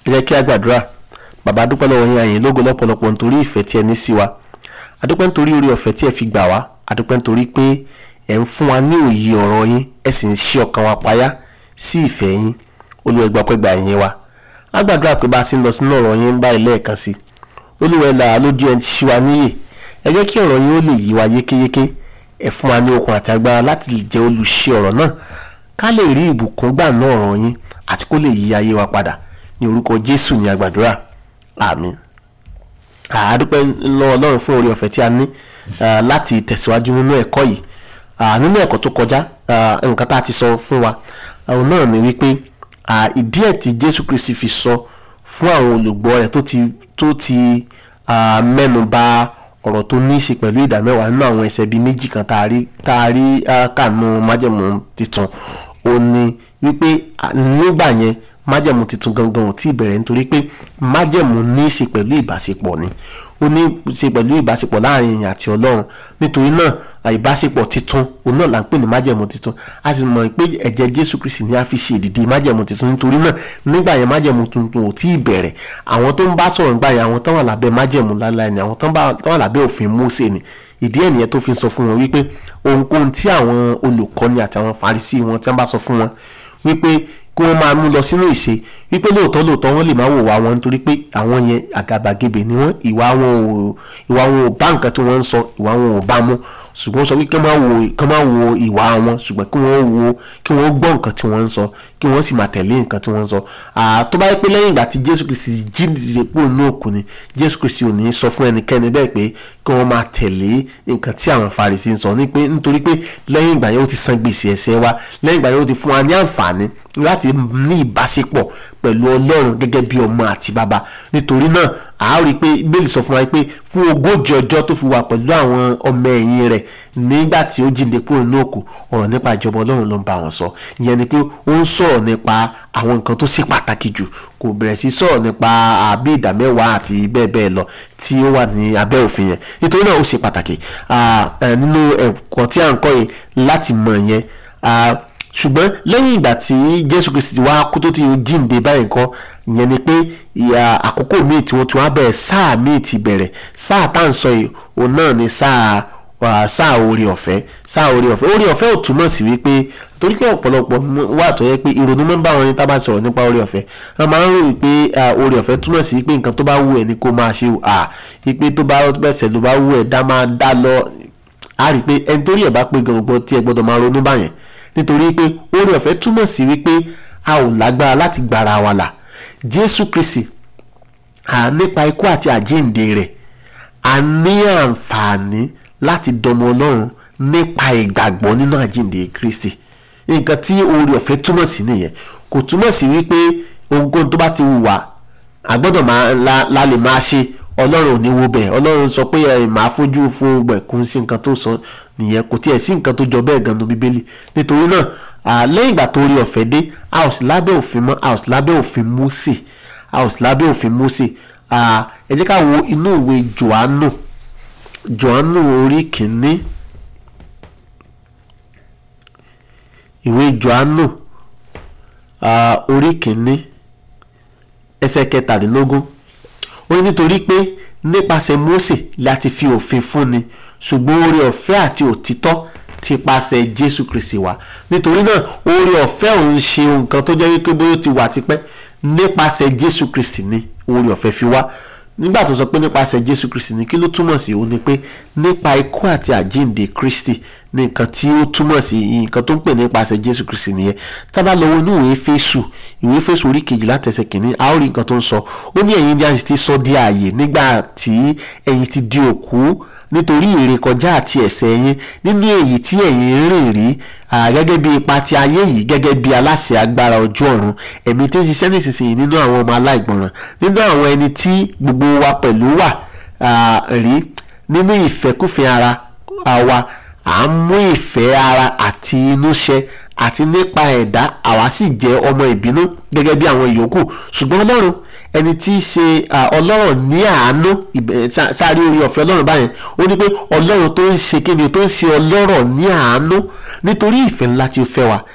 ẹ jẹ́ kí a gbàdúrà bàbá dúpẹ́ lọ́wọ́ yín àyìn lógo lọ́pọ̀lọpọ̀ nítorí ìfẹ́ tí ẹ ní sí wa adúpẹ́ nítorí orí ọ̀fẹ́ tí ẹ fi gbà wá adúpẹ́ nítorí pé ẹ ń fún wa ní òye ọ̀rọ̀ yín ẹ sì ń ṣí ọkàn wa payá sí ìfẹ́ yín Olúwa ẹ gbà pẹ́ gbà yín wa a gbàdúrà pé bá a sì ń lọ sínú ọ̀rọ̀ yín ń bá ilé ẹ̀kan sí Olúwa ẹ là á lójú ẹ ṣí wa níyè ẹ jẹ́ kí ọ̀rọ̀ yín ó lè yí wa yékéyéké ẹ fún wa ní okun àti agbára láti lè jẹ́ olùṣe ọ̀rọ̀ náà ká lè rí ìbùkún gbà náà ọ̀rọ̀ yín àti kó lè yí ayé wa padà ní orúkọ Jésù ní agbàdúrà àmín àádúpẹ́ lọ́wọ́ Ọlọ́run fún oore ọ̀fẹ́ tí a ní láti tẹ̀síwájú nínú ẹ̀kọ́ yìí nínú ẹ̀kọ́ tó kọjá nǹkan tá a ti sọ fún wa òun náà ni wípé ìdí ẹ̀ tí Jésù Kristi fi sọ fún àwọn olùgbọ́ rẹ̀ tó ti tó ti mẹ́nu bà ọ̀rọ̀ tó ní í ṣe pẹ̀lú ìdámẹ́wàá nínú àwọn ẹsẹ̀ bíi méjì kan tá a rí tá a rí kànú májẹ̀mú titun ó ní wípé nígbà yẹn májẹ̀mú titun gangan ò tí ì bẹ̀rẹ̀ nítorí pé májẹ̀mú ní í ṣe pẹ̀lú ìbáṣepọ̀ ni ó ní í ṣe pẹ̀lú ìbáṣepọ̀ láàrin èèyàn àti ọlọ́run nítorí náà ìbáṣepọ̀ titun òun náà là ń pè ní májẹ̀mú titun a sì mọ̀ pé ẹ̀jẹ̀ jésù kristi ni a fi ṣe ìdìdí májẹ̀mú titun nítorí náà nígbà yẹn májẹ̀mú tuntun ò tí ì bẹ̀rẹ̀ àwọn tó ń bá sọ̀rọ̀ nígbà yẹn àwọn tó wà lábẹ́ májẹ̀mú láláì ni àwọn tó wà lábẹ́ òfin mósè ni ìdí ẹ̀ nìyẹn tó fi sọ fún wọn wípé ohunkóhun tí àwọn olùkọ́ni àti àwọn farisí wọn tí wọ́n bá sọ fún wọn wípé kí wọ́n máa mú lọ sínú ìṣe wípé lóòótọ́ lóòótọ́ wọ́n lè máa wò wá wọn nítorí pé àwọn yẹn àgàbàgebè ni wọ́n ìwà wọn ò ìwà wọn ò bá nǹkan tí wọ́n ń sọ ìwà wọn ò bá mú ṣùgbọ́n sọ wípé kí wọ́n máa wo kí wọ́n máa wo ìwà wọn ṣùgbọ́n kí wọ́n wo kí wọ́n gbọ́ nǹkan tí wọ́n ń sọ kí wọ́n sì máa tẹ̀lé nǹkan tí wọ́n ń sọ tó bá yẹ pé lẹ́yìn ìgbà tí Jésù Kristi jíǹde kúrò ní òkú ni Jésù Kristi ò ní sọ fún ẹnikẹ́ni bẹ́ẹ̀ pé kí wọ́n máa tẹ̀lé nǹkan tí àwọn Farisí ń sọ nítorí pé lẹ́yìn ìgbà yẹn ó ti san gbèsè ẹ̀ṣẹ̀ wa lẹ́yìn ìgbà yẹn ó ti fún wa ní àǹfààní láti ní ìbáṣepọ̀ pẹ̀lú Ọlọ́run gẹ́gẹ́ bí ọmọ àti bàbá nítorí náà a rí i pé bíbélì sọ fún wa pé fún ogójì ọjọ́ tó fi wà pẹ̀lú àwọn ọmọ ẹ̀yìn rẹ̀ nígbà tí ó jíǹde kúrò ní òkú ọ̀rọ̀ nípa ìjọba Ọlọ́run ló ń bá wọn sọ ìyẹn ni pé ó ń sọ̀rọ̀ nípa àwọn nǹkan tó ṣe pàtàkì jù kò bẹ̀rẹ̀ sí sọ̀rọ̀ nípa àbí ìdámẹ́wàá àti bẹ́ẹ̀ bẹ́ẹ̀ lọ tí ó wà ní abẹ́ òfin yẹn nítorí náà ó ṣe pàtàkì nínú ẹ̀kọ́ tí à ń kọ́ yìí láti mọ̀ yẹn ṣùgbọ́n lẹ́yìn ìgbà tí Jésù Kristi wá kú tó ti jíǹde báyìí nǹkan ìyẹn ni pé àkókò míì tí wọ́n ti wá bẹ̀rẹ̀ sáà míì ti bẹ̀rẹ̀ sáà tá à ń sọ yìí òun náà ni sáà sáà oore ọ̀fẹ́ sáà oore ọ̀fẹ́ oore ọ̀fẹ́ ò túmọ̀ sí wípé torí pé ọ̀pọ̀lọpọ̀ wà tó yẹ pé ìrònú máa ń bá wọn ní tábà sọ̀rọ̀ nípa oore ọ̀fẹ́ wọ́n máa ń rò wípé oore ọ̀fẹ́ túmọ̀ sí pé nǹkan tó bá wù ẹ́ ni kó máa ṣe à wípé tó bá bẹ̀sẹ̀ ló bá wù ẹ́ dá máa dá lọ á rí i pé ẹni torí ẹ̀ bá pé gan-an tí ẹ gbọ́dọ̀ máa ronú báyẹn nítorí pé oore ọ̀fẹ́ túmọ̀ sí wípé a ò lágbára láti gbára wa là Jésù Kristi à nípa ikú àti àjíǹde rẹ̀ a ní àǹfààní láti dọmọ Ọlọ́run nípa ìgbàgbọ́ nínú àjíǹde Kristi nǹkan tí oore ọ̀fẹ́ túmọ̀ sí nìyẹn kò túmọ̀ sí wípé ohunkóhun tó bá ti wù wá a gbọ́dọ̀ máa la lè máa ṣe ọlọ́run ò ní wo bẹ́ẹ̀ ọlọ́run sọ pé ẹ máa fojú fún gbẹ̀kún sí nǹkan tó sọ nìyẹn kò tiẹ̀ sí nǹkan tó jọ bẹ́ẹ̀ gan nu bíbélì nítorí náà lẹ́yìn ìgbà tó rí ọ̀fẹ́ dé a ò sí lábẹ́ òfin mọ́ a ò sí lábẹ́ òfin Mósè a ò sí lábẹ́ òfin Mósè ẹ jẹ́ ká wo inú ìwé Jòhánù Jòhánù orí kìíní ìwé Jòhánù orí kìíní ẹsẹ̀ kẹtàdínlógún ó ní nítorí pé nípasẹ̀ Mósè láti fi òfin fúnni ṣùgbọ́n oore ọ̀fẹ́ àti òtítọ́ ti pasẹ̀ Jésù Kristi wá nítorí náà oore ọ̀fẹ́ òun ṣe nǹkan tó jẹ́ wípé bóyá ó ti wà tipẹ́ nípasẹ̀ Jésù Kristi ni oore ọ̀fẹ́ fi wá nígbà tó sọ pé nípasẹ̀ Jésù Kristi ni kí ló túmọ̀ sí òun ni pé nípa ikú àti àjíǹde Kristi ní nǹkan tí ó túmọ̀ sí nǹkan tó ń pè nípasẹ̀ Jésù Kristi nìyẹn tá bá lọ wo inú ìwé Éfésù ìwé Éfésù orí kejìlá tẹsẹ̀ kìíní a ó rí nǹkan tó ń sọ ó ní ẹ̀yin ni a sì ti sọ di ààyè nígbà tí ẹ̀yin ti di òkú nítorí ìrékọjá àti ẹ̀ṣẹ̀ yín nínú èyí tí ẹ̀yin rìn rí gẹ́gẹ́ bí ipa ti ayé yìí gẹ́gẹ́ bí aláṣẹ agbára ojú ọ̀run ẹ̀mí tí ń ṣiṣẹ́ nísinsìnyí nínú àwọn ọmọ aláìgbọràn nínú àwọn ẹni tí gbogbo wa pẹ̀lú wà rí nínú ìfẹ́kùfẹ́ ara wa à ń mú ìfẹ́ ara àti inú ṣẹ àti nípa ẹ̀dá àwa sì jẹ́ ọmọ ìbínú gẹ́gẹ́ bí àwọn ìyókù ṣùgbọ́n ọlọ́run ẹni tí í ṣe ọlọ́rọ̀ ní àánú sáré orí ọ̀fẹ́ ọlọ́run báyẹn ó ní pé ọlọ́run tó ń ṣe kíni tó ń ṣe ọlọ́rọ̀ ní àánú nítorí ìfẹ́ ńlá tí ó fẹ́ wa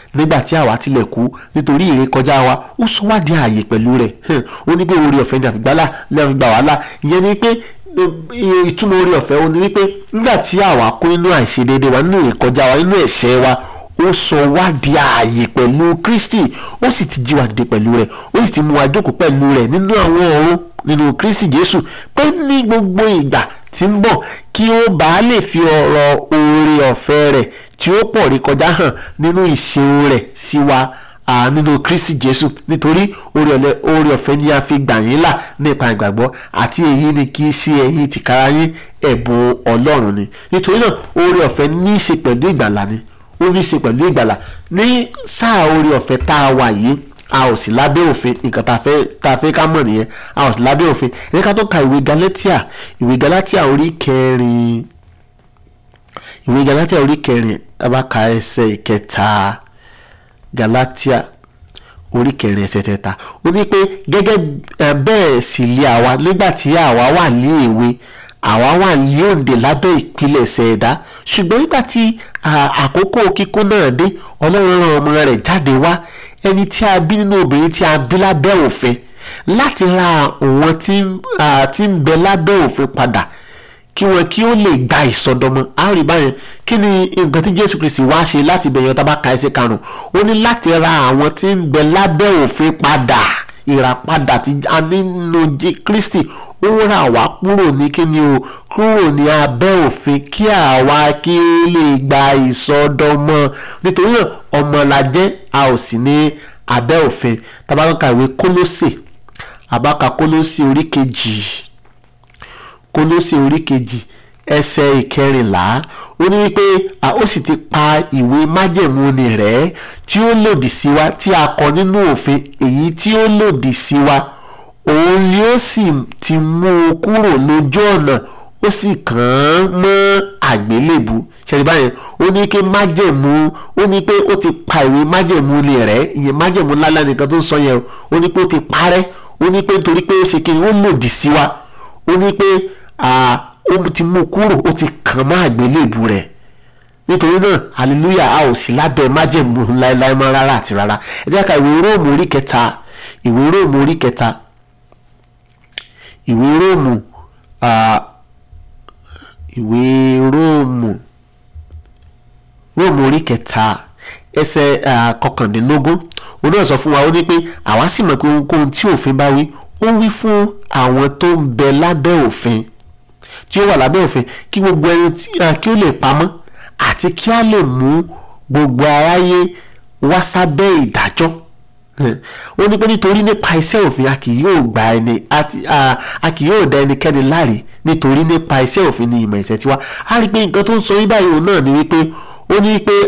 nígbà tí àwa tilẹ̀ kú nítorí ìrékọjá wa ó sọ wá di ààyè pẹ̀lú rẹ̀ ó ní pé oore ọ̀fẹ́ ni àfigbálà ni àfigbà wàhálà ìyẹn ni pé ìtumọ̀ oore ọ̀fẹ́ ó ní wípé nígbà tí àwa kó inú àìṣedéédé wa nínú ìrékọjá wa nínú ẹ̀ṣẹ̀ wa ó sọ wá di ààyè pẹ̀lú Kristi ó sì ti jí wa dìde pẹ̀lú rẹ̀ ó sì ti mú wa jókòó pẹ̀lú rẹ̀ nínú àwọn ọ̀run nínú Kristi Jésù pé ní gbogbo ìgbà tí ń bọ̀ kí ó bàa lè fi ọ̀rọ̀ oore ọ̀fẹ́ rẹ̀ tí ó pọ̀ rí kọjá hàn nínú ìṣeun rẹ̀ sí wa nínú Kristi Jésù nítorí oore ọ̀fẹ́ ni a fi gbà yín là nípa ìgbàgbọ́ àti èyí ni kì í ṣe ẹ̀yin tìkára yín ẹ̀bùn Ọlọ́run ni nítorí náà oore ọ̀fẹ́ ní í ṣe pẹ̀lú ìgbàlà ni ó ní í ṣe pẹ̀lú ìgbàlà ní sáà oore ọ̀fẹ́ tá a wà yìí a ò sí lábẹ́ òfin nǹkan tá a fẹ́ ká mọ̀ nìyẹn a ò sí lábẹ́ òfin ẹ̀yẹ́ ká tó ka ìwé Galatia ìwé Galatia orí kẹrin ìwé Galatia orí kẹrin tá a bá ka ẹsẹ̀ ìkẹta Galatia orí kẹrin ẹsẹ̀ kẹta ó ní pé gẹ́gẹ́ bẹ́ẹ̀ sì lé àwa nígbà tí àwa wà ní èwe àwa wà ní òǹdè lábẹ́ ìpilẹ̀ṣẹ̀ ẹ̀dá ṣùgbọ́n nígbà tí àkókò kíkún náà dé Ọlọ́run rán ọmọ rẹ̀ jáde wá ẹni tí a bí nínú obìnrin tí a bí lábẹ́ òfin láti ra àwọn tí ń bẹ lábẹ́ òfin padà kí wọn kí ó lè gba ìsọdọmọ a rí báyẹn kí ni nǹkan tí Jésù Kristi wá ṣe láti bẹ̀yẹn tá bá ka ẹsẹ̀ karùn-ún ó ní láti ra àwọn tí ń bẹ lábẹ́ òfin padà ìràpadà tí a nínú Kristi ó rà wá kúrò ní kíni o kúrò ní abẹ́ òfin kí àwa kí ó lè gba ìsọdọmọ nítorí náà ọmọ la jẹ́ a ò sì ní abẹ́ òfin tabaka ìwé Kólósè abaka Kólósè orí kejì Kólósè orí kejì ẹsẹ̀ ìkẹrìnlá ó ní wípé ó sì ti pa ìwé májẹ̀mú ni rẹ̀ tí ó lòdì sí wa tí a kọ nínú òfin èyí tí ó lòdì sí wa òun ni ó sì ti mú un kúrò lójú ọ̀nà ó sì kàn án mọ́ àgbélébù ṣẹlẹ̀ báyẹn ó ní pé májẹ̀mú ó ní pé ó ti pa ìwé májẹ̀mú ni rẹ̀ ìyẹn májẹ̀mú lálẹ́ nìkan tó ń sọ yẹn ó ní pé ó ti parẹ́ ó ní pé nítorí pé ó ṣe kí ó lòdì sí wa ó ní pé ó ti mú kúrò ó ti kàn má àgbélébù rẹ̀ nítorí náà hallelujah a ò sí lábẹ́ májẹ̀mú láéláé mọ́ rárá àti rárá ẹ jẹ́ ká ìwé róòmù orí kẹta ìwé róòmù orí kẹta ìwé róòmù ìwé róòmù róòmù orí kẹta ẹsẹ̀ kọkàndínlógún òun náà sọ fún wa ó ní pé àwa sì mọ̀ pé ohunkóhun tí òfin bá wí ó wí fún àwọn tó ń bẹ lábẹ́ òfin tí ó wà lábẹ́ òfin kí gbogbo ẹni kí ó lè pamọ́ àti kí a lè mú gbogbo aráyé wá sábẹ́ ìdájọ́ ó ní pé nítorí nípa iṣẹ́ òfin a kì yóò gba ẹni a kì yóò dá ẹnikẹ́ni láre nítorí nípa iṣẹ́ òfin ni ìmọ̀ ìṣẹ́ tiwa a rí i pé nǹkan tó ń sọ yín báyìí òun náà ni wípé ó ní pé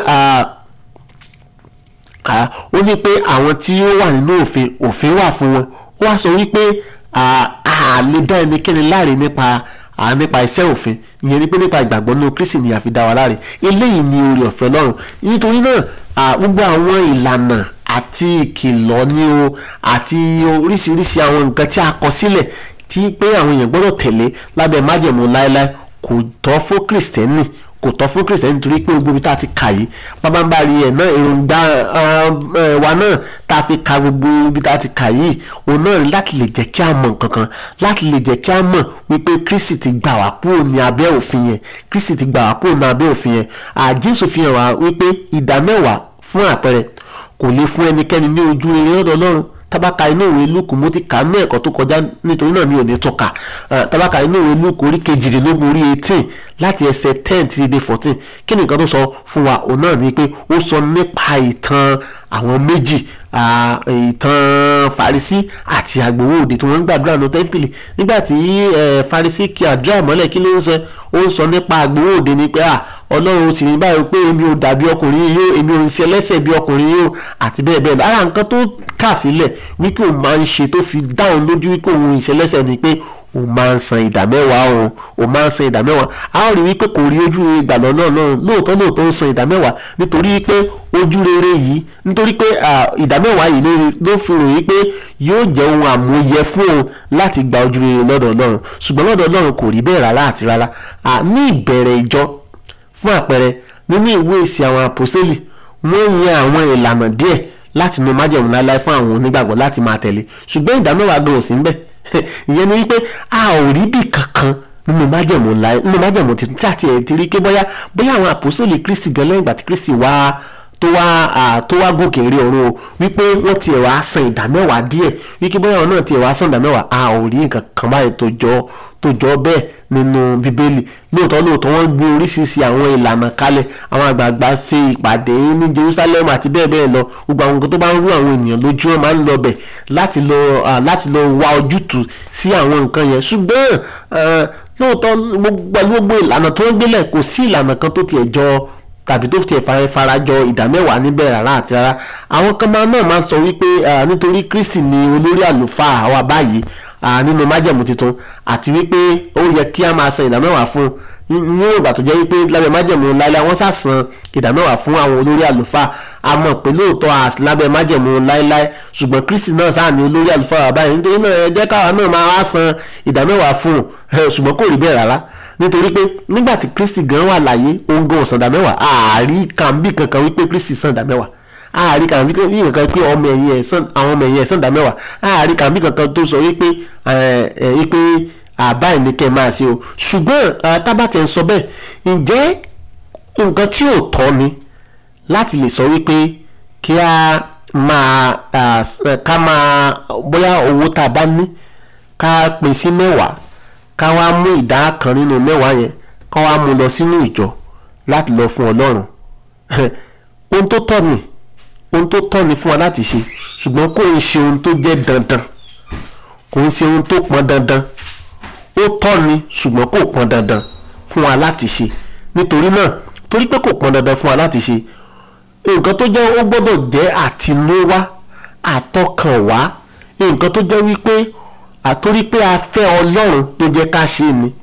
ó ní pé àwọn tí ó wà nínú òfin òfin wà fún wọn ó wá sọ wípé a lè dá ẹnikẹ́ni láre nípa nípa iṣẹ́ òfin ìyẹn ni pé nípa ìgbàgbọ́ nínú Kristi ni a fi dá wa láre eléyìí ni oore ọ̀fẹ́ Ọlọ́run nítorí náà gbogbo àwọn ìlànà àti ìkìlọ̀ ni o àti oríṣiríṣi àwọn nǹkan tí a kọ sílẹ̀ tí pé àwọn èèyàn gbọ́dọ̀ tẹ̀lé lábẹ́ májẹ̀mú láéláé kò tọ́ fún kìrìsìtẹ́nì kò tọ́ fún kìrìsìtẹ́nì nítorí pé gbogbo ibi tá a ti kà yìí pábánbárí ẹ̀ náà èròǹgbà wa náà tá a fi ka gbogbo ibi tá a ti kà yìí òun náà ni láti lè jẹ́ kí a mọ̀ nǹkankan láti lè jẹ́ kí a mọ̀ wípé Kristi ti gbà wá kúrò ní abẹ́ òfin yẹn Kristi ti gbà wá kúrò ní abẹ́ òfin yẹn àjẹsò fi hàn wá wípé ìdá mẹ́wàá fún àpẹẹrẹ kò lè fún ẹnikẹ́ni ní ojú rere lọ́dọ̀ Ọlọ́run tabaka inú ìwé lúkù mo ti kà á ní ẹ̀kọ́ tó kọjá nítorí náà mi ò ní tọ́ka tabaka inú ìwé lúkù orí kejìdínlógún orí eighteen láti ẹsẹ̀ ten títí dé fourteen kí ni nǹkan tó sọ fún wa òun náà ni pé ó sọ nípa ìtàn àwọn méjì ìtàn Farisí àti agbowó òde tí wọ́n ń gbàdúrà ní tẹ́ḿpìlì nígbà tí Farisí kí àdúrà mọ́lẹ̀ kí ló ń sọ ó ń sọ nípa agbowó òde ni pé ọlọ́run sì ní báyìí pé èmi ò dàbí ọkùnrin yìí yóò èmi ò ń ṣe ẹlẹ́sẹ̀ bí ọkùnrin yìí yóò àti bẹ́ẹ̀ bẹ́ẹ̀ lára nǹkan tó kà sílẹ̀ wípé òun máa ń ṣe tó fi dáhùn lójú wípé òun ìṣẹlẹ́sẹ̀ ni pé òun máa ń san ìdá mẹ́wàá òun òun máa ń san ìdá mẹ́wàá a ó rí wípé kò rí ojú rere gbà lọ́nà náà lóòótọ́ lóòótọ́ ń san ìdá mẹ́wàá nítorí pé ojú rere yìí nítorí pé ìdá mẹ́wàá yìí ló fi ròyìn pé yóò jẹ́ ohun àmúyẹ fún òun láti gba ojú rere lọ́dọ̀ Ọlọ́run ṣùgbọ́n lọ́dọ̀ Ọlọ́run kò rí bẹ́ẹ̀ rárá àti rárá ní ìbẹ̀rẹ̀ ìjọ fún àpẹẹrẹ nínú ìwé ìsìn àwọn àpòsílì wọ́n yan àwọn ìlànà díẹ̀ láti nu májẹ̀mú láéláé fún àwọn onígbàgbọ́ láti máa tẹ̀lé ṣùgbọ́n ìdá mẹ́wàá gan ò sí níbẹ̀ ìyẹn ni wípé a ò rí bí kankan nínú májẹ̀mú láé nínú májẹ̀mú tuntun tí àti ẹ̀ ti rí pé bóyá bóyá àwọn àpòsólì Kristi gan lẹ́yìn ìgbà tí Kristi wá tó wá tó wá gòkè rí ọ̀run o wípé wọ́n tiẹ̀ wá san ìdá mẹ́wàá díẹ̀ wípé bóyá àwọn náà tiẹ̀ wá san ìdá mẹ́wàá a ò rí nǹkan kan báyìí tó jọ tó jọ bẹ́ẹ̀ nínú bíbélì lóòótọ́ lóòótọ́ wọ́n gbé oríṣiríṣi àwọn ìlànà kalẹ̀ àwọn àgbààgbà ṣe ìpàdé ní Jerusalem àti bẹ́ẹ̀ bẹ́ẹ̀ lọ gbogbo àwọn nǹkan tó bá ń rú àwọn ènìyàn lójú wọn máa ń lọ bẹ̀ láti lọ láti lọ wá ojútùú sí àwọn nǹkan yẹn ṣùgbọ́n lóòótọ́ pẹ̀lú gbogbo ìlànà tó ń gbélẹ̀ kò sí ìlànà kan tó tiẹ̀ jọ tàbí tó tiẹ̀ farajọ ìdá mẹ́wàá níbẹ̀ rárá àti rárá àwọn kan máa náà máa sọ wípé nítorí Kristi ni olórí àlùfáà wa báyìí nínú májẹ̀mú tuntun àti wípé ó yẹ kí a máa san ìdá mẹ́wàá fún ní ìgbà tó jẹ́ wípé lábẹ́ májẹ̀mú láíláí wọ́n sàsan ìdá mẹ́wàá fún àwọn olórí àlùfáà a mọ̀ pé lóòótọ́ lábẹ́ májẹ̀mú láíláí ṣùgbọ́n Kristi náà sáà ní olórí àlùfáà wa báyìí nítorí náà ẹ jẹ́ káwa náà máa wá san ìdá mẹ́wàá fún un ṣùgbọ́n kò rí bẹ́ẹ̀ rárá nítorí pé nígbà tí Kristi gan wà láyé òun gan ò san ìdá mẹ́wàá àárí kàmbí kankan wípé Kristi san ìdá mẹ́wàá àárí kàmbí kankan pé ọmọ ẹ̀yìn ẹ̀ sàn àwọn ọmọ ẹ̀yìn ẹ̀ sàn ìdá mẹ́wàá àárí kàmbí kankan tó sọ wípé wípé àbáyé ni kẹ́ ẹ máa ṣe o ṣùgbọ́n tábàtẹ̀ ń sọ bẹ́ẹ̀ ǹjẹ́ nǹkan tí ò tọ́ ni láti lè sọ wípé kí a máa ká máa bóyá owó tá a bá ní ká pín sí mẹ́wàá ká wá mú ìdá kan nínú mẹ́wàá yẹn ká wá mú lọ sínú ìjọ láti lọ fún Ọlọ́run ohun tó tọ́ ni ohun tó tọ́ ni fún wa láti ṣe ṣùgbọ́n kò ń ṣe ohun tó jẹ́ dandan kò ń ṣe ohun tó pọn dandan ó tọ́ ni ṣùgbọ́n kò pọn dandan fún wa láti ṣe nítorí náà torí pé kò pọn dandan fún wa láti ṣe nǹkan tó jẹ́ ó gbọ́dọ̀ jẹ́ àtinúwá àtọkànwá nǹkan tó jẹ́ wípé àtorí pé a fẹ́ ọlọ́run ló jẹ́ ká ṣe ni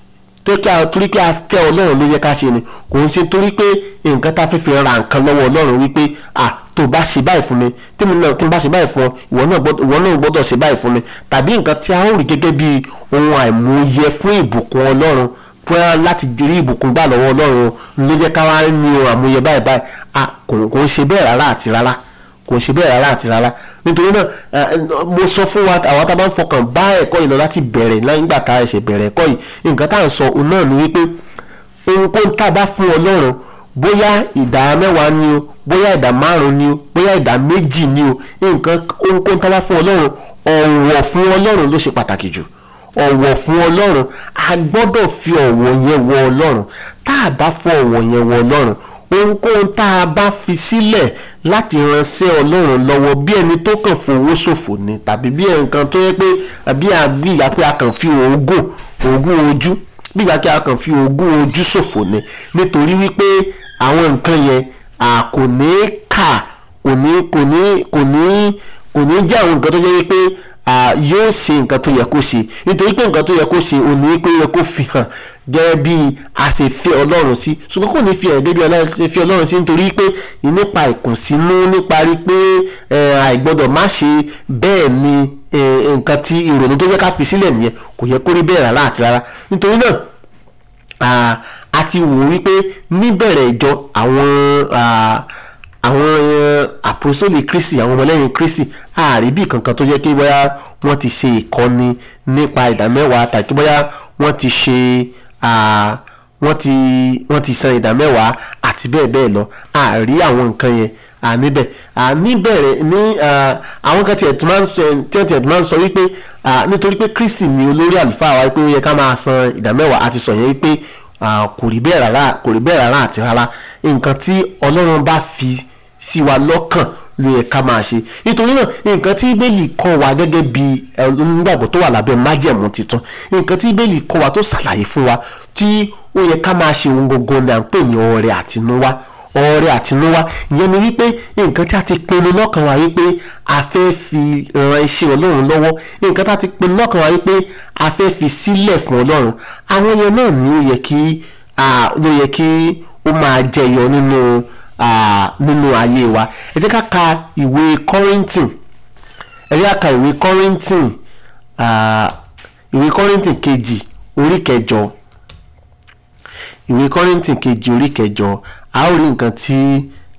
torí pé a fẹ́ ọlọ́run ló jẹ́ ká ṣe ni kò ń ṣe torí pé nǹkan tá a fẹ́ fi ra nǹkan lọ́wọ́ ọlọ́run wípé à tó bá ṣe báyìí fún mi tí mo náà tí mo bá ṣe báyìí fún ọ ìwọ náà gbọ́dọ̀ ṣe báyìí fún mi tàbí nǹkan tí a ó rí gẹ́gẹ́ bí ohun àìmọye fún ìbùkún ọlọ́run fún láti rí ìbùkún gbà lọ́wọ́ ọlọ́run ló jẹ́ ká wá ní ohun àmúyẹ báyìí báyìí à kò ń ṣe bẹ́ẹ̀ rárá àti rárá kò ṣe bẹ́ẹ̀ rárá àti rárá nítorí náà mo sọ fún wa àwọn tá a bá ń fọkàn bá ẹ̀kọ́ yìí lọ láti bẹ̀rẹ̀ nígbà tá a ṣe bẹ̀rẹ̀ ẹ̀kọ́ yìí nǹkan tá à ń sọ òun náà ni wípé ohunkóhun tá a bá fún ọlọ́run bóyá ìdá mẹ́wàá ni o bóyá ìdá márùn ni o bóyá ìdá méjì ni o nǹkan ohunkóhun tá a bá fún ọlọ́run ọ̀wọ̀ fún ọlọ́run ló ṣe pàtàkì jù ọ̀wọ̀ fún ọlọ́run a gbọ́dọ̀ fi ọ̀wọ̀ yẹn wọ ọlọ́run tá a bá fún ọ̀wọ̀ yẹn wọ ọlọ́run ohunkóhun tá a bá fi sílẹ̀ láti ránṣẹ́ ọlọ́run lọ́wọ́ bí ẹni tó kàn fowó ṣòfò ni tàbí bí nǹkan tó yẹ pé bí ìgbà pé a kàn fi oògùn oògùn ojú bí ìgbà pé a kàn fi oògùn ojú ṣòfò ni nítorí wípé àwọn nǹkan yẹn kò ní kà kò ní kò ní kò ní kò ní jẹ́ àwọn nǹkan tó yẹ wípé yóò ṣe nǹkan tó yẹ kó ṣe nítorí pé nǹkan tó yẹ kó ṣe òní pé yẹ kó fi hàn gẹ́gẹ́ bí a ṣe fẹ́ ọlọ́run sí ṣùgbọ́n kò ní fi hàn gẹ́gẹ́ bí a ṣe fẹ́ ọlọ́run sí nítorí pé nípa ìkùnsínú nípa rí pé àìgbọ́dọ̀ má ṣe bẹ́ẹ̀ ni nǹkan tí ìrònú tó yẹ ká fi sílẹ̀ nìyẹn kò yẹ kó rí bẹ́ẹ̀ rárá àti rárá nítorí náà a ti wò wípé níbẹ̀rẹ̀ ìjọ àwọn àwọn àpòsólì kristi àwọn ọmọlẹ́yìn kristi ààrí bí kankan tó yẹ kí bóyá wọ́n ti ṣe ìkọ́ni nípa ìdámẹ́wàá tàbí bóyá wọ́n ti ṣe wọ́n ti wọ́n ti san ìdámẹ́wàá àti bẹ́ẹ̀ bẹ́ẹ̀ lọ ààrí àwọn nǹkan yẹn níbẹ̀ níbẹ̀rẹ̀ ní àwọn kan tiẹ̀ tó máa ń sọ tiẹ̀ tiẹ̀ tó máa ń sọ wípé nítorí pé kristi ni olórí àlùfáà wa pé ó yẹ ká máa san ìdámẹ́wàá àti sọ yẹn wípé kò rí bẹ́ẹ̀ rárá kò rí bẹ́ẹ̀ rárá àti rárá nǹkan tí ọlọ́run bá fi sí wa lọ́kàn ló yẹ ká máa ṣe nítorí náà nǹkan tí bíbélì kọ́ wa gẹ́gẹ́ bí onígbàgbọ́ tó wà lábẹ́ májẹ̀mú tuntun nǹkan tí bíbélì kọ́ wa tó ṣàlàyé fún wa tí ó yẹ ká máa ṣe ohun gbogbo ni à ń pè ní ọrẹ àtinúwá ọrẹ àtinúwá ìyẹn ni wípé nǹkan tí a ti pinnu lọ́kàn wa wípé a fẹ́ fi ran iṣẹ́ ọlọ́run lọ́wọ́ nǹkan tí a ti pinnu lọ́kàn wa wípé a fẹ́ fi sílẹ̀ fún ọlọ́run àwọn yẹn náà ni ó yẹ kí ló yẹ kí ó máa jẹyọ nínú nínú ayé wa ẹ jẹ́ ká ka ìwé Kọ́ríńtìn ẹ jẹ́ ká ka ìwé Kọ́ríńtìn ìwé Kọ́ríńtìn kejì orí kẹjọ ìwé Kọ́ríńtìn kejì orí kẹjọ a ó rí nǹkan tí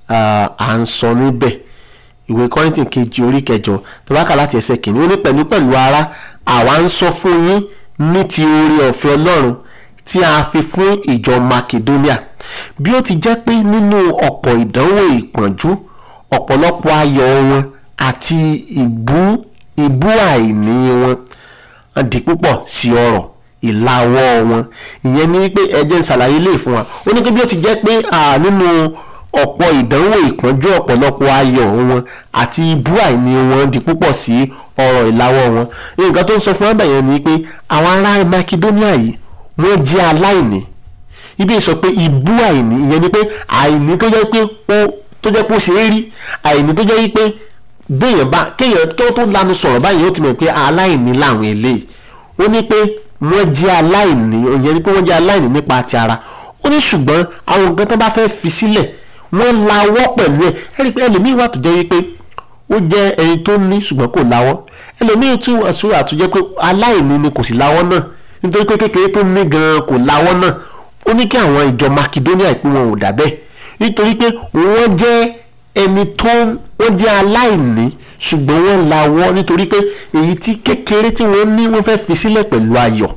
à ń sọ níbẹ̀ ìwé kọ́rìntì kejì orí kẹjọ tabaka láti ẹsẹ̀ kìíní ó ní pẹ̀lú pẹ̀lú ara àwa ń sọ fún yín ní ti oore ọ̀fẹ́ ọlọ́run tí a fi fún ìjọ makedonia bí ó ti jẹ́ pé nínú ọ̀pọ̀ ìdánwò ìpọ́njú ọ̀pọ̀lọpọ̀ ayọ̀ wọn àti ìbú ìbú àìní wọn di púpọ̀ sí ọrọ̀ ìlàwọ́ wọn ìyẹn ni wípé ẹ jẹ́ n ṣàlàyé lè fún wa ó ní pé bí ó ti jẹ́ pé nínú ọ̀pọ̀ ìdánwò ìpọ́njú ọ̀pọ̀lọpọ̀ ayọ̀ wọn àti ibú àìní wọn di púpọ̀ sí ọrọ̀ ìlàwọ́ wọn nǹkan tó ń sọ fún abẹ́yẹn ni pé àwọn ará Makedonia yìí wọ́n jẹ́ aláìní ibi sọ pé ibú àìní ìyẹn ni pé àìní tó jẹ́ pé ó tó jẹ́ pé ó ṣe é rí àìní tó jẹ́ pé béèyàn bá kéèyàn tó tó lanu sọ̀rọ̀ báyìí ó ti mọ̀ pé aláìní làwọn eléyìí ó ní pé wọ́n jẹ́ aláìní ìyẹn ni pé wọ́n jẹ́ aláìní nípa ti ara ó ní ṣùgbọ́n àwọn nǹkan tó bá fẹ́ fi sílẹ̀ wọ́n lawọ́ pẹ̀lú ẹ̀ ẹ rí i pé ẹlòmíì wà tó jẹ́ wípé ó jẹ́ ẹni tó ní ṣùgbọ́n kò lawọ́ ẹlòmíì tún àṣùrò àtúnjẹ́ pé aláìní ni kò sì lawọ́ náà nítorí pé kékeré tó ní gan-an kò lawọ́ náà ó ní kí àwọn ìjọ Makedonia ìpín wọn ò dà bẹ́ẹ̀ nítorí pé wọ́n jẹ́ ẹni tó wọ́n jẹ́ aláìní ṣùgbọ́n wọ́n lawọ́ nítorí pé èyí tí kékeré tí wọ́n ní wọ́n fẹ́ fi sílẹ̀ pẹ̀lú ayọ̀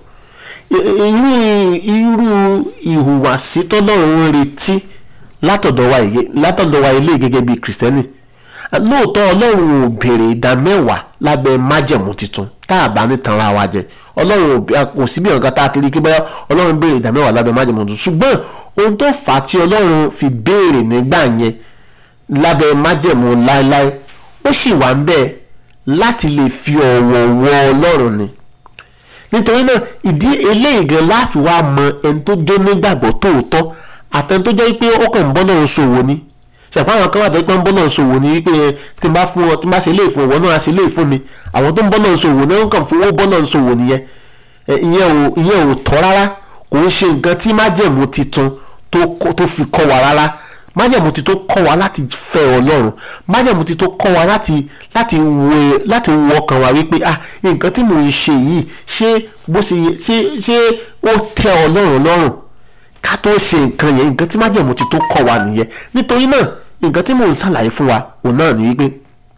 irú irú ìhùwàsí tọ́lọ́run ń retí látọ̀dọ̀ wa ilé gẹ́gẹ́ bíi kìrìsìtẹ́nì lóòótọ́ ọlọ́run ò béèrè ìdá mẹ́wàá lábẹ́ májẹ̀mú tuntun tá a bá ní tanra wa jẹ ọlọ́run kò sí bí ọ̀gá tá a ti rí i pé báyọ̀ ọlọ́run béèrè ìdá mẹ́wàá lábẹ́ májẹ̀mú tuntun ṣùgbọ́n ohun tó fà á tí ọlọ́run fi béèrè nígbà yẹn lábẹ́ májẹ̀mú láéláé ó sì wà ń bẹ́ẹ̀ láti lè fi ọ̀wọ̀ wọ ọlọ́run ni nítorí náà ìdí eléyìí gan láàfin wa mọ ẹni tó jó nígbàgbọ́ tòótọ́ àtẹni tó jẹ́ pé ó kàn ń bọ́ náà ṣòwò ni ṣàpá àwọn kan wà tó pé ń bọ́ náà ṣòwò ni wípé tí n bá fún ọ tí n bá ṣe léè fún ọwọ́ náà ṣe léè fún mi àwọn tó ń bọ́ náà ṣòwò náà kàn fowó bọ́ náà ṣòwò nìyẹn ìyẹn ò tọ́ rárá kò ń ṣe nǹkan tí májẹ̀mú titun tó fi kọ́ wa rárá májẹ̀mú ti tó kọ́ wa láti fẹ́ ọlọ́run májẹ̀mú ti tó kọ́ wa láti láti wo láti wo ọkàn wa wípé ah nǹkan tí mò ń ṣe yìí ṣé bó ṣe ṣe ṣé ó tẹ́ ọlọ́run lọ́rùn ká tó ṣe nǹkan yẹn nǹkan tí májẹ̀mú ti tó kọ́ wa nìyẹn nítorí náà nǹkan tí mò ń ṣàlàyé fún wa òun náà ni wípé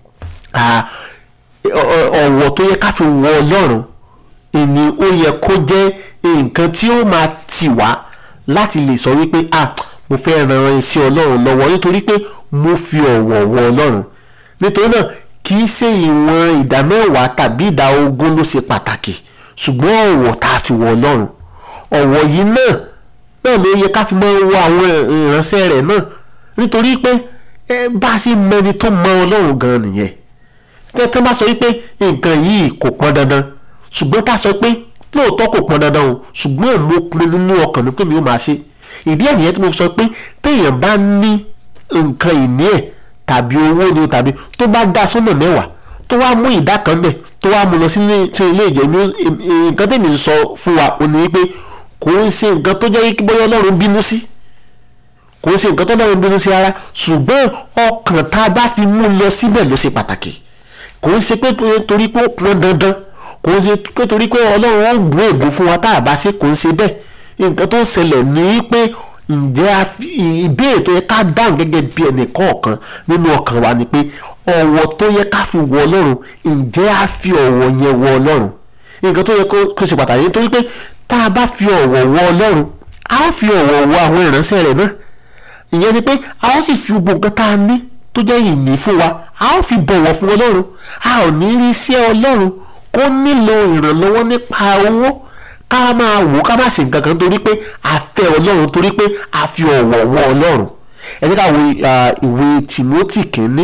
ọ̀wọ̀ tó yẹ ká fi wọ ọlọ́run ìní ó yẹ kó jẹ́ nǹkan tí ó máa tì wá láti lè sọ wípé ah mo fẹ́ ran iṣẹ́ ọlọ́run lọ́wọ́ nítorí pé mo fi ọ̀wọ̀ wọ ọlọ́run nítorí náà kì í ṣe ìwọ̀n ìdá mẹ́wàá tàbí ìdá ogún ló ṣe pàtàkì ṣùgbọ́n ọ̀wọ̀ tá a fi wọ ọlọ́run ọ̀wọ̀ yìí náà náà ló yẹ ká fi máa wọ àwọn ìránṣẹ́ rẹ̀ náà nítorí pé bá a ṣe mẹni tó mọ ọlọ́run gan nìyẹn tẹ́tẹ́ bá sọ wípé nǹkan yìí kò pọn dandan ṣùgbọ́n tá a sọ pé lóòótọ́ kò pọn dandan o ṣùgbọ́n mo pinnu nínú ọkàn mi pé mi ò máa ṣe ìdí ẹ̀ nìyẹn tí mo sọ pé téèyàn bá ní nǹkan ìní ẹ̀ tàbí owó ni tàbí tó bá dá sọ́nà mẹ́wàá tó wá mú ìdá kan bẹ̀ tó wá mú lọ sí ilé ìjẹ́ nǹkan tèmi ń sọ fún wa ò ní pé kò ń ṣe nǹkan tó jẹ́ kí bóyá ọlọ́run bínú sí kò ń ṣe nǹkan tó ọlọ́run bínú sí rárá ṣùgbọ́n ọkàn tá a bá fi mú lọ síbẹ̀ ló ṣe pàtàkì kò ń ṣe pé torí pé ó pọn dandan kò ń ṣe pé torí pé ọlọ́run ó gbé ègbò fún wa tá a bá ṣe kò ń ṣe bẹ́ẹ̀ nǹkan tó ń ṣẹlẹ̀ ní pé ǹjẹ́ ìbéèrè tó yẹ ká dáhùn gẹ́gẹ́ bí ẹnì kọ̀ọ̀kan nínú ọkàn wa ni pé ọ̀wọ̀ tó yẹ ká fi wọ ọlọ́run ǹjẹ́ a fi ọ̀wọ̀ yẹn wọ ọlọ́run nǹkan tó yẹ kó ṣe pàtàkì nítorí pé tá a bá fi ọ̀wọ̀ wọ ọlọ́run a ó fi ọ̀wọ̀ wọ àwọn ìránṣẹ́ rẹ̀ náà ìyẹn ni pé a ó sì fi gbogbo nǹkan tá a ní tó jẹ́ ìní fún wa a ó fi bọ̀wọ̀ fún ọlọ́run a ò ní rí sí ọlọ́run kó nílò ìrànlọ́wọ́ nípa owó ká máa wò ká má ṣe nǹkan kan torí pé a fẹ́ ọlọ́run torí pé a fi ọ̀wọ̀ wọ ọlọ́run ẹ jẹ́ ká wo ìwé Timothy kínní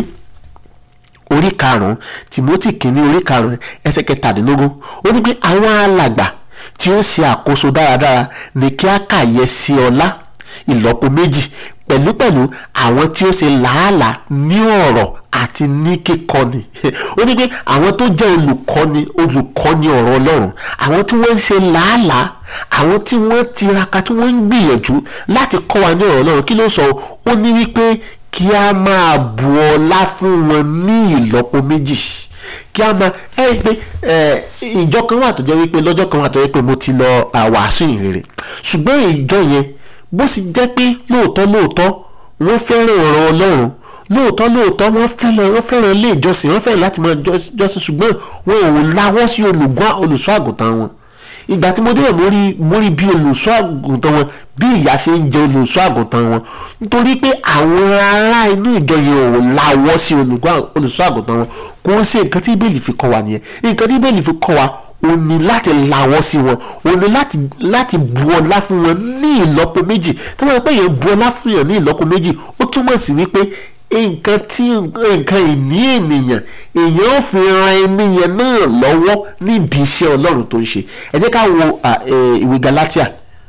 orí karùn-ún Timothy kínní orí karùn-ún ẹsẹ̀ kẹtàdínlógún ó ní pé àwọn alàgbà tí ó ṣe àkóso dáradára ní kí á kàyẹ sí ọlá ìlọ́po méjì pẹ̀lúpẹ̀lú àwọn tí ó ṣe làálàá ní ọ̀rọ̀ àti ní kíkọ́ni ó ní pé àwọn tó jẹ́ olùkọ́ni olùkọ́ni ọ̀rọ̀ ọlọ́run àwọn tí wọ́n ń ṣe làálàá àwọn tí wọ́n tiraka tí wọ́n ń gbìyànjú láti kọ́ wa ní ọ̀rọ̀ ọlọ́run kí ló sọ ó ní wípé kí a máa bu ọlá fún wọn ní ìlọ́po méjì kí a máa ẹ rí i pé ìjọ kan wà tó jẹ́ wípé lọ́jọ́ kan wà tó jẹ́ pé mo ti lọ wàásù ìrere ṣùgbọ́n ìjọ yẹn bó sì jẹ́ pé lóòótọ́ lóòótọ́ wọ́n fẹ́ràn ọ̀rọ̀ ọlọ́run lóòótọ́ lóòótọ́ wọ́n fẹ́ràn wọ́n fẹ́ràn ilé ìjọsìn wọ́n fẹ́ràn láti máa jọ́s- jọ́sìn ṣùgbọ́n wọn ò láwọ́ sí olùgbọ́ olùṣọ́ àgùntàn wọn ìgbà tí mo débẹ̀ mo rí mo rí bí olùṣọ́ àgùntàn wọn bí ìyá ṣe ń jẹ olùṣọ́ àgùntàn wọn nítorí pé àwọn ará inú ìjọ yẹn ò láwọ́ sí olùgbọ́ olùṣọ́ àgùntàn wọn kò ń ṣe nǹkan tí bẹ́ẹ̀lì fi kọ́ wa nìyẹn nǹkan tí bẹ́ẹ̀lì fi kọ́ wa ó ní láti láwọ́ sí wọn ó ní láti láti bu ọlá fún wọn ní ìlọ́po méjì tí wọ́n pè yẹn bu ọlá fún yàn ní ìlọ́po méjì ó túmọ̀ sí wípé nǹkan tí nǹkan ìní ènìyàn èèyàn ò fi ran ẹni yẹn náà lọ́wọ́ nídìí iṣẹ́ ọlọ́run tó ń ṣe ẹ jẹ́ ká wo à, ẹ, ìwé Galatia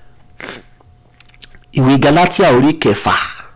ìwé Galatia orí kẹfà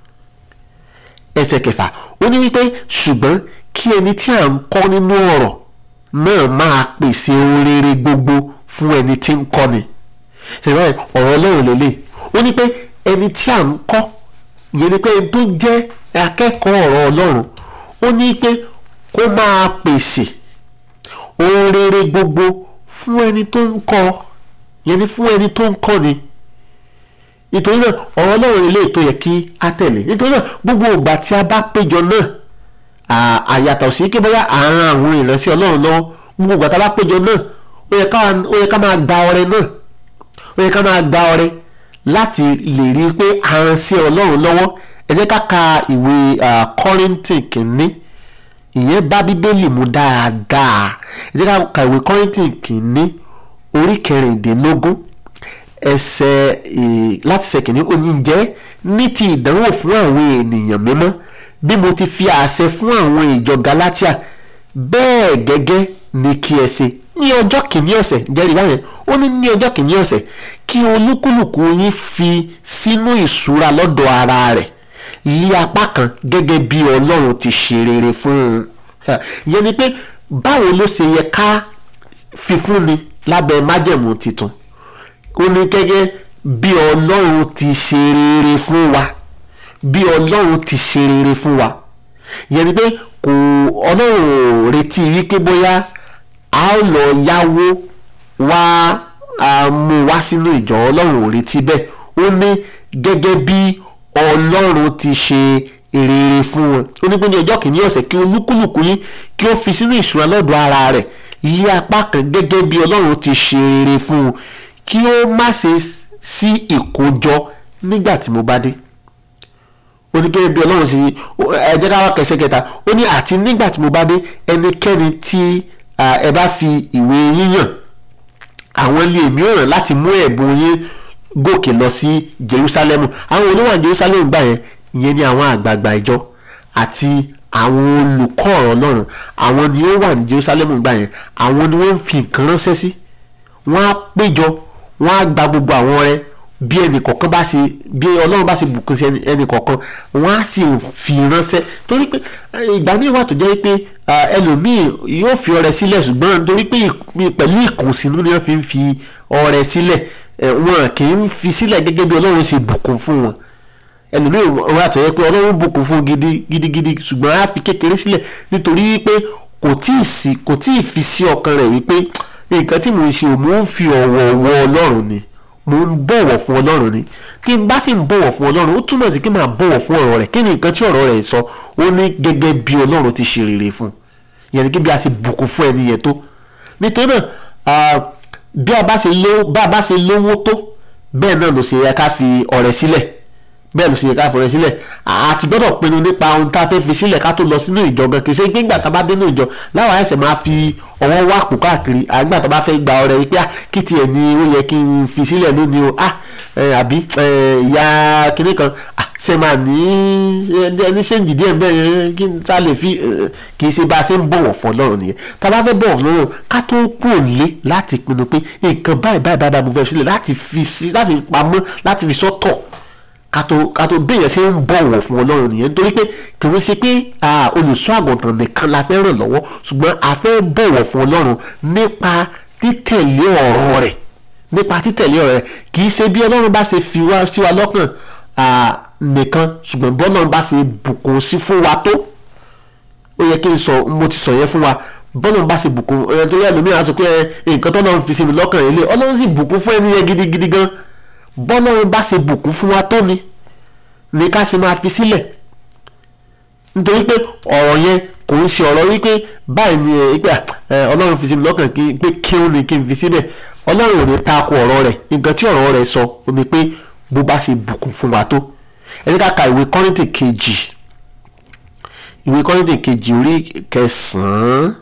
ẹsẹ̀ kẹfà ó ní wípé ṣùgbọ́n kí ẹni tí à ń kọ́ nínú ọ̀rọ̀ náà máa pèsè ohun rere gbogbo fún ẹni tí ń kọ́ni ṣèlú ọ̀rọ̀ ọlọ́run lélẹ̀ ó ní pé ẹni tí à ń kọ́ ìyẹn ni pé ẹni tó jẹ́ akẹ́kọ̀ọ́ ọ̀rọ̀ ọlọ́run ó ní pé kó máa pèsè ohun rere gbogbo fún ẹni tó ń kọ́ ìyẹn ni fún ẹni tó ń kọ́ ni nítorí náà ọ̀rọ̀ ọlọ́run ilé tó yẹ kí á tẹ̀lé nítorí náà gbogbo ìgbà tí a bá péjọ náà à- àyàtọ̀ sí kí bóyá àárín àwọn ìránṣẹ́ ọlọ́run lọ́wọ́ gbogbo ìgbà tí a bá péjọ náà ó yẹ ká- ó yẹ ká máa gba ọrẹ náà ó yẹ ká máa gba ọrẹ láti lè rí i pé a rán sí ọlọ́run lọ́wọ́ ẹ jẹ́ ká ka ìwé ah, Kọ́ríńtì kìíní ìyẹn bá bíbélì mu dáadáa ẹ jẹ́ ká ka ìwé Kọ́ríńtì kìíní orí kẹrìndínlógún ẹsẹ̀ eh, láti ṣe kìíní ó ní jẹ́ ní ti ìdánwò fún àwọn ènìyàn mímọ́ bí mo ti fi àṣẹ fún àwọn ìjọ Galatia bẹ́ẹ̀ gẹ́gẹ́ ni kí ẹ ṣe ní ọjọ́ kìíní ọ̀sẹ̀ jẹ́rìí báyẹn ó ní ní ọjọ́ kìíní ọ̀sẹ̀ kí olúkúlùkù yín fi sínú ìṣúra lọ́dọ̀ ara rẹ̀ yí apá kan gẹ́gẹ́ bí Ọlọ́run ti ṣe rere fún un ìyẹn ni pé báwo ló ṣe yẹ ká fi fúnni lábẹ́ májẹ̀mú tuntun ó ní gẹ́gẹ́ bí ọlọ́run ti ṣe rere fún wa bí ọlọ́run ti ṣe rere fún wa ìyẹn ni pé kò ọlọ́run ò retí wípé bóyá a ó lọ yáwó wá a mú wá sínú ìjọ ọlọ́run ò retí bẹ́ẹ̀ ó ní gẹ́gẹ́ bí ọlọ́run ti ṣe rere fún wọn ó ní pé ní ọjọ́ kìíní ọ̀sẹ̀ kí olúkúlùkù yín kí ó fi sínú ìṣúra lọ́dọ̀ ara rẹ̀ yí apá kan gẹ́gẹ́ bí ọlọ́run ti ṣe rere fún un kí ó má ṣe sí ìkójọ nígbà tí mo bá dé ó ní gẹ́gẹ́ bí ọlọ́run sí ẹ jẹ́ ká wá kẹsẹ̀ kẹta ó ní àti nígbà tí mo bá dé ẹnikẹ́ni tí à, ẹ bá fi ìwé yíyàn àwọn ilé mi ò ràn láti mú ẹ̀bùn yín gòkè lọ sí Jerusalem àwọn olówó Jerusalem gbà yẹn ìyẹn ni àwọn àgbààgbà ìjọ àti àwọn olùkọ́ ọ̀rọ̀ Ọlọ́run àwọn ni ó wà ní Jerusalem gbà yẹn àwọn ni wọ́n ń fi nǹkan ránṣẹ́ sí wọ́n á péjọ wọ́n á gba gbogbo àwọn ọrẹ bí ẹnì kọ̀ọ̀kan bá ṣe bí ọlọ́run bá ṣe bùkún sí ẹnì- ẹnì kọ̀ọ̀kan wọ́n á sì fi ránṣẹ́ torí pé eh, ìgbà míì wà tó jẹ́ pé ah, ẹlòmíì yóò fi ọrẹ sílẹ̀ ṣùgbọ́n torí pé ìk- pẹ̀lú ìkùnsínú ni wọ́n fi ń fi ọrẹ sílẹ̀ eh, wọn kì í fi sílẹ̀ gẹ́gẹ́ bí ọlọ́run ṣe bùkún fún wọn ẹlòmíì wà tó yẹ pé ọlọ́run bùkún fún gidi gidigidi ṣùgbọ́n á fi kékeré sílẹ̀ nítorí pé kò tí ì sí kò tí ì fi sí ọkàn rẹ̀ wípé nǹkan tí mò ń ṣe mò ń fi ọ̀wọ̀ wọ ọlọ́run ni mò ń bọ̀wọ̀ fún ọlọ́run ni kí n bá sì ń bọ̀wọ̀ fún ọlọ́run ó túmọ̀ sí kí n máa bọ̀wọ̀ fún ọ̀rọ̀ rẹ̀ kí ni nǹkan tí ọ̀rọ̀ rẹ̀ sọ ó ní gẹ́gẹ́ bí ọlọ́run ti ṣe rere fún ìyẹn ni kí bí a ṣe bùkún fún ẹni yẹn tó nítorí náà ah, bí a bá ṣe lówó bá a bá ṣe lówó tó bẹ́ẹ̀ náà ló ṣe yẹ ká fi ọrẹ sílẹ̀ bẹ́ẹ̀ ló ṣe yẹ ká fọrẹ sílẹ̀ àti gbọ́dọ̀ pinnu nípa ohun tá a fẹ́ fi sílẹ̀ ká tó lọ sínú ìjọ gan kì í ṣe pé nígbà tá a bá dé nínú ìjọ láwọn ẹsẹ̀ máa fi ọwọ́ wá pò káàkiri àgbà tó bá fẹ́ gba ọrẹ wípé ah kí tiẹ̀ ni ó yẹ kí n fi sílẹ̀ lónìí o ah ẹ, àbí ẹ, ìyá kinní kan ah ṣe máa ní ẹni ṣéǹjì díẹ̀ bẹ́ẹ̀ yẹn kí n ta lè fi ẹ, kì í ṣe bá a ṣe ń bọ̀wọ̀ fún ọlọ́run nìyẹn tá a bá fẹ́ bọ̀wọ̀ fún ọlọ́run ká tó kúrò lé láti pinnu pé nǹkan báyìí báyìí báyìí mo fẹ́ sílẹ̀ láti fi sí láti pamọ́ láti fi sọ́tọ̀ kátó kátó béèyàn ṣe ń bọ̀wọ̀ fún ọlọ́run nìyẹn nítorí pé kì í ṣe pé ah, olùṣọ́ àgùntàn nìkan la fẹ́ ràn lọ́wọ́ ṣùgbọ́n a fẹ́ bọ̀wọ̀ fún ọlọ́run nípa títẹ̀lé ọ̀rọ̀ rẹ̀ nípa títẹ̀lé ọ̀rọ̀ rẹ̀ kì í ṣe bí ọlọ́run bá ṣe fi wá sí wa lọ́kàn ah, nìkan ṣùgbọ́n bí ọlọ́run bá ṣe bùkún sí fún wa tó ó yẹ kí n sọ mo ti sọ yẹn fún wa bọ́lá bá ṣe bùkún ẹ̀ tó yẹ lómìnira sọ pé ẹ, nǹkan tó náà fi sí mi lọ́kàn yẹn lé ọlọ́run sì bùkún fún ẹni yẹn gidigidi gan bọ́lọ́run bá ṣe bùkún fún wa tó ni ní ká sì máa fi sílẹ̀ nítorí pé ọ̀rọ̀ yẹn kò ń ṣe ọ̀rọ̀ wípé báyìí ni ẹ pé ọlọ́run fi sí mi lọ́kàn kí pé kí ó ní kí n fi síbẹ̀ ọlọ́run ò ní tako ọ̀rọ̀ rẹ̀ nǹkan tí ọ̀rọ̀ rẹ̀ sọ ó ní pé bó bá ṣe bùkún fún wa tó ẹ ní ká ka ìwé kọ́rìntì kejì ìwé kọ́rìntì kejì orí kẹsàn-án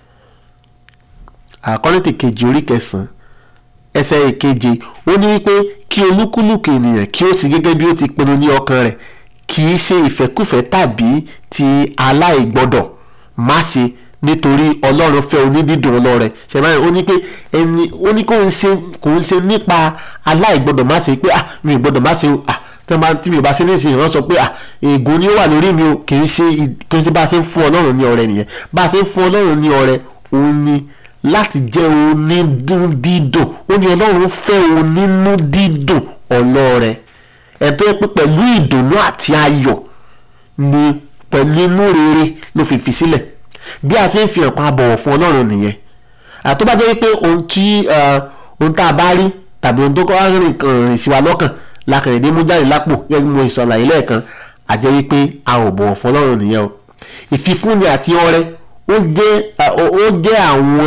àkọ́rìntì kejì orí kẹsàn-án ẹsẹ̀ ìkeje ó ní wípé kí olúkúlùkù ènìyàn kí ó sì gẹ́gẹ́ bí ó ti pinnu ní ọkàn rẹ̀ kì í ṣe ìfẹ́kùfẹ́ tàbí ti aláìgbọ́dọ̀ má ṣe nítorí ọlọ́run fẹ́ onídídùn ọlọ́rẹ̀ ṣẹ̀báyìí ó ní pé ẹni ó ní kò ń ṣe kò ń ṣe nípa aláìgbọ́dọ̀ má ṣe pé ah mi ò gbọ́dọ̀ má ṣe ah tí wọ́n tí mi ò bá ṣe ní ìsìn wọ́n sọ pé ah ègún ni ó wà lórí mi o kì í ṣe kì í ṣe bá a ṣe ń fún ọlọ́run ní ọrẹ nìyẹn bá a ṣe ń fún ọlọ́run ní ọrẹ òun ni láti jẹ́ onídùndídùn ó ní ọlọ́run fẹ́ onínúdídùn ọlọ́rẹ̀ ẹ̀tọ́ pé pẹ̀lú ìdùnnú àti ayọ̀ ni pẹ̀lú inú rere ló fi fi sílẹ̀ bí a ṣe ń fi hàn pa bọ̀wọ̀ fún ọlọ́run nìyẹn àtọ́ bá jẹ́ pé ohun tí ohun tá a bá rí tàbí ohun tó kọ́ rìn rìn sí wa lọ́kàn lákàrẹ̀dé mú jáde lápò gẹ́gẹ́ bí mo ìsọ̀làyé lẹ́ẹ̀kan àjẹ́ wípé a ò bọ̀wọ̀ fún ọlọ́run nìyẹn o ìfifúnni àti ọrẹ ó jẹ́ ó jẹ́ àwọn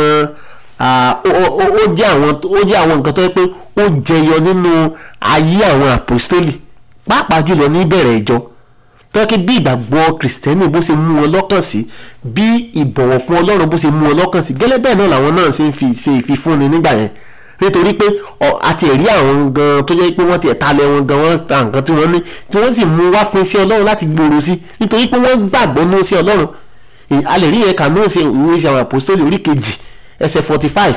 ó jẹ́ àwọn ó jẹ́ àwọn nǹkan tó yẹ pé ó jẹyọ nínú ayé àwọn àpòstólì pàápàá jùlọ ní ìbẹ̀rẹ̀ ìjọ tọ́kí bí ìgbàgbọ́ kìrìsìtẹ́nì bó ṣe mú wọn lọ́kàn sí bí ìbọ̀wọ̀ fún ọlọ́run bó ṣe mú wọn lọ́kàn sí gẹ́lẹ́ bẹ́ẹ̀ náà làwọn náà ṣe ń fi ṣe ìfifúnni nígbà yẹn nítorí pé àti ẹ̀rí àwọn gan tó jẹ́ pé wọ́n ti ẹ̀ta lẹ wọn gan wọ́n ta nǹkan tí wọ́n ní tí wọ́n sì mú wá fún iṣẹ́ ọlọ́run láti gbòòrò sí nítorí pé wọ́n gbàgbọ́ ní iṣẹ́ ọlọ́run a lè rí yẹn kà ní ìwé ìṣe àwọn àpòstólì orí kejì ẹsẹ̀ forty five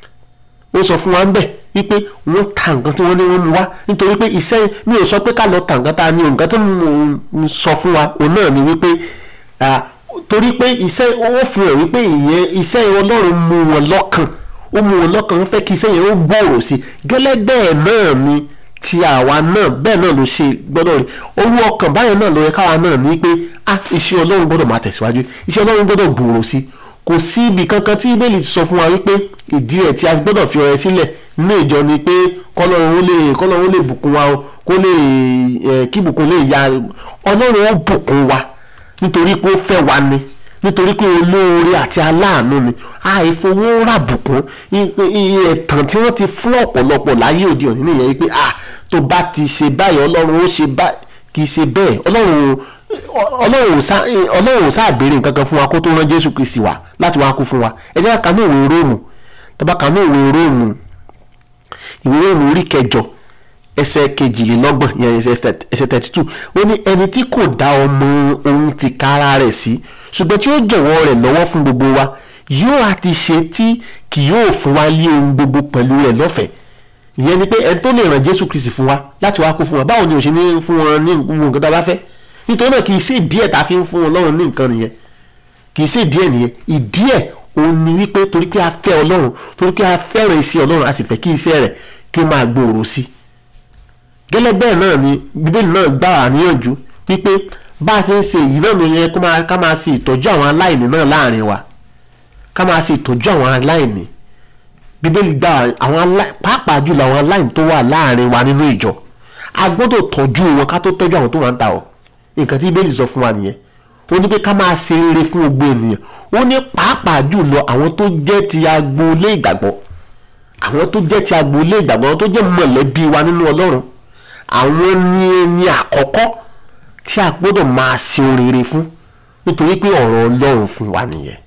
ó sọ fún wa ń bẹ̀ wípé wọ́n ta nǹkan tí wọ́n ní wọ́n mú wá nítorí pé iṣẹ́ mi ò sọ pé ká lọ ta nǹkan tá a ní nǹkan tí mo sọ fún wa òun náà ni wípé torí pé iṣẹ́ ó fi hàn wípé ìyẹn iṣẹ́ ọlọ́run mú wọn lọ́kàn ó mú wọn lọ́kàn wọ́n fẹ́ kí iṣẹ́ yẹn ó gbòòrò sí gẹ́lẹ́ bẹ́ẹ̀ náà ni ti àwa náà bẹ́ẹ̀ náà ló ṣe gbọ́dọ̀ rí owó ọkàn báyẹn náà ló yẹ káwa náà ní pé ah iṣẹ́ ọlọ́run gbọ́dọ̀ máa tẹ̀síwájú iṣẹ́ ọlọ́run gbọ́dọ̀ gbòòrò sí kò sí ibì kankan tí bẹ́ẹ̀lì ti sọ fún wa wípé ìdí rẹ̀ tí a gbọ́dọ̀ fi ọrẹ sílẹ̀ nínú ìjọ ni pé kọ́lọ́run ó lè kọ́lọ́run ó lè bùkún wa kó lè kí bùkún lè ya ọlọ́run ó bùkún wa nítorí pé ó fẹ́ wa ni nítorí pé olóore àti aláàánú ni àìfowó rà bùkún ẹ̀tàn tí wọ́n ti fún ọ̀pọ̀lọpọ̀ láyé òde òní nìyẹn wípé ah tó bá ti ṣe báyìí ọlọ́run ó ṣe báyìí kì í ṣe bẹ́ẹ̀ ọlọ́run ọlọ́run ò sáà béèrè nǹkan kan fún wa kó tó rán jésù kristi wá láti wá kú fún wa ẹ jẹ́ ká kà ní ìwé róòmù tàbá kà ní ìwé róòmù ìwé róòmù orí kẹjọ ẹsẹ̀ kejìlélọ́gbọ̀n yẹn ẹsẹ̀ thirty two ó ní ẹni tí kò dá ọmọ ohun ti kára rẹ̀ sí ṣùgbọ́n tí ó jọ̀wọ́ rẹ̀ lọ́wọ́ fún gbogbo wa yóò àti ṣe tí kì yóò fún wa lé ohun gbogbo pẹ̀lú rẹ̀ lọ́fẹ̀ẹ́ ìyẹn ni pé ẹni tó lè ràn jésù kristi fún wa láti wá kú fún wa báwo ni ò ṣe ní fún wọn ní gbogbo nǹkan tá a bá fẹ́ nítorí náà kì í ṣe díẹ̀ tá a fi ń fún ọlọ́run ní nǹkan nìyẹn kì í ṣe díẹ̀ nìyẹn ìdíẹ̀ òun ni wípé torí pé a fẹ́ ọlọ́run torí pé a fẹ́ràn iṣẹ́ ọlọ́run a sì fẹ́ kí iṣẹ́ rẹ̀ kí ó máa gbòòrò sí i gẹ́lẹ́ bẹ́ẹ̀ náà ni bíbélì náà gbà wá níyànjú wípé bá a ṣe ń ṣe èyí náà ló yẹ ká máa ṣe ìtọ́jú àwọn aláìní náà láàrin wa ká máa ṣe ìtọ́jú àwọn aláìní bíbélì gbà àwọn pàápàá jùlọ àwọn aláìní tó wà láàrin wa nínú ìjọ a gbọ́dọ̀ tọ́jú wọn ká tó tọ́jú àwọn tó wà ń ta ọ́ nǹkan tí bíbélì sọ fún wa nìyẹn ó ní pé ká máa ṣe rere fún gbogbo ènìyàn ó ní pàápàá jùlọ àwọn tó jẹ́ ti agboolé ìgbàgbọ́ àwọn tó jẹ́ ti agboolé ìgbàgbọ́ àwọn tó jẹ́ mọ̀lẹ́bí wa nínú ọlọ́run àwọn ní ẹni àkọ́kọ́ tí a gbọ́dọ̀ máa ṣe rere fún nítorí pé ọ̀rọ̀ ọlọ́run fún wa nìyẹn